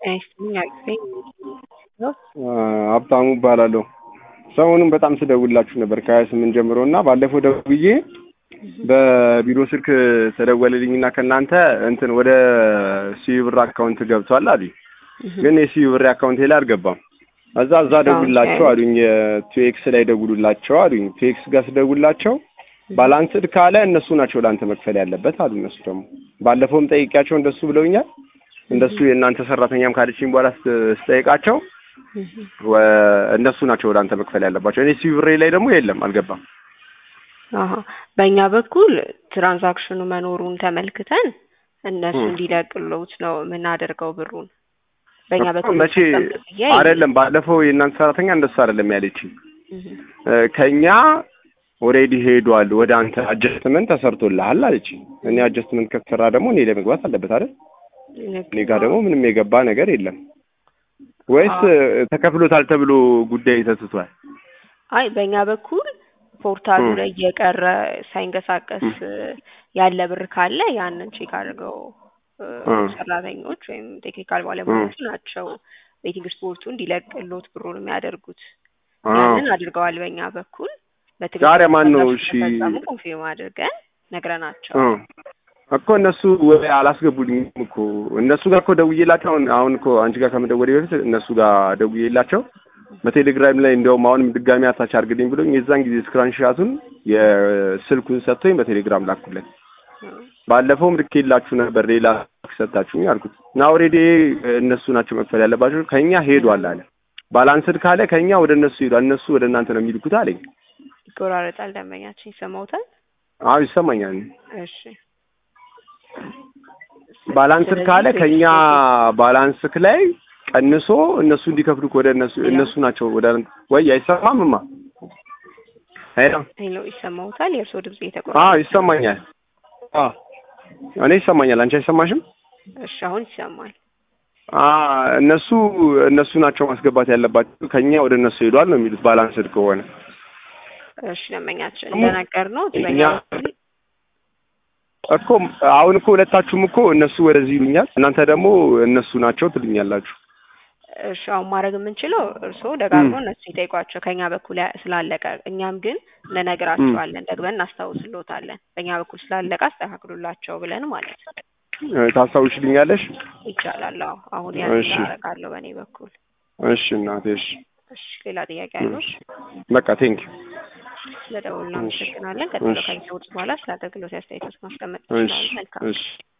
አይስጥልኝ አቅፈኝ ሀብታሙ እባላለሁ። ሰሞኑን በጣም ስደውላችሁ ነበር ከሀያ ስምንት ጀምሮ እና ባለፈው ደውዬ በቢሮ ስልክ ተደወለልኝና ከእናንተ እንትን ወደ ሲዩ ብር አካውንት ገብቷል አሉኝ። ግን የሲዩ ብር አካውንቴ ላይ አልገባም። እዛ እዛ ደውላቸው አሉኝ። ቱኤክስ ላይ ደውሉላቸው አሉኝ። ቱኤክስ ጋር ስደውላቸው ባላንስድ ካለ እነሱ ናቸው ለአንተ መክፈል ያለበት አሉ። እነሱ ደግሞ ባለፈውም ጠይቂያቸው እንደሱ ብለውኛል። እንደሱ የእናንተ ሰራተኛም ካለችኝ በኋላ ስጠይቃቸው እነሱ ናቸው ወደ አንተ መክፈል ያለባቸው። እኔ ሲዩ ብሬ ላይ ደግሞ የለም አልገባም። አሀ በእኛ በኩል ትራንዛክሽኑ መኖሩን ተመልክተን እነሱ እንዲለቅሉት ነው የምናደርገው ብሩን። በእኛ በኩል መቼ አይደለም። ባለፈው የእናንተ ሰራተኛ እንደሱ አይደለም ያለችኝ። ከኛ ኦልሬዲ ሄዷል ወደ አንተ አጀስትመንት ተሰርቶልሃል አለችኝ። እኔ አጀስትመንት ከተሰራ ደግሞ እኔ ለመግባት አለበት አይደል? እኔ ጋር ደግሞ ምንም የገባ ነገር የለም። ወይስ ተከፍሎታል ተብሎ ጉዳይ ተትቷል? አይ በእኛ በኩል ፖርታሉ ላይ እየቀረ ሳይንቀሳቀስ ያለ ብር ካለ ያንን ቼክ አድርገው ሰራተኞች ወይም ቴክኒካል ባለሙያዎቹ ናቸው ቤቲንግ ስፖርቱ እንዲለቅሎት ብሩን የሚያደርጉት። ያንን አድርገዋል በእኛ በኩል ዛሬ ማን ነው? እሺ ኮንፊርም አድርገን ነግረናቸው እኮ እነሱ አላስገቡልኝም እኮ እነሱ ጋር እኮ ደውዬላቸው አሁን አሁን እኮ አንቺ ጋር ከመደወሌ በፊት እነሱ ጋር ደውዬላቸው በቴሌግራም ላይ እንዲያውም አሁንም ድጋሚ አታች አድርግልኝ ብሎኝ የዛን ጊዜ ስክራንሻቱን የስልኩን ሰጥቶኝ በቴሌግራም ላኩለት። ባለፈውም ልኬላችሁ ነበር ሌላ ሰጣችሁኝ አልኩት እና ኦልሬዲ እነሱ ናቸው መክፈል ያለባቸው ከኛ ሄዷል አለ። ባላንስድ ካለ ከኛ ወደ እነሱ ሄዷል፣ እነሱ ወደ እናንተ ነው የሚልኩት አለኝ። ይቆራረጣል። ደንበኛችን ይሰማውታል? አዎ ይሰማኛል። እሺ ባላንስድ ካለ ከኛ ባላንስክ ላይ ቀንሶ እነሱ እንዲከፍሉ ወደ እነሱ እነሱ ናቸው ወደ ወይ አይሰማምማ? ሄሎ ሄሎ፣ ይሰማውታል? የእርስዎ ድምጽ እየተቆራ አዎ ይሰማኛል። አዎ እኔ ይሰማኛል። አንቺ አይሰማሽም? እሺ አሁን ይሰማል። እነሱ እነሱ ናቸው ማስገባት ያለባቸው ከኛ ወደ እነሱ ሄዷል ነው የሚሉት ባላንስድ ከሆነ እሺ ደንበኛችን እንደነገር ነው እኛ እኮ አሁን እኮ ሁለታችሁም እኮ እነሱ ወደዚህ ይሉኛል፣ እናንተ ደግሞ እነሱ ናቸው ትሉኛላችሁ። እሺ አሁን ማድረግ የምንችለው እርስዎ ደጋግሞ እነሱ ይጠይቋቸው ከኛ በኩል ስላለቀ፣ እኛም ግን እንነግራቸዋለን ደግመን እናስታውስልዎታለን። በእኛ በኩል ስላለቀ አስተካክሉላቸው ብለን ማለት ነው። ታስታውሽልኛለሽ? ይቻላል። አዎ አሁን ያን አደርጋለሁ በእኔ በኩል። እሺ እናቴ። እሺ እሺ ሌላ ጥያቄ አለው? በቃ ቴንክ ስለደውል እናመሰግናለን። ቀጥሎ ከሚሰውት በኋላ ስለ አገልግሎት አስተያየቶች ማስቀመጥ ይችላሉ። መልካም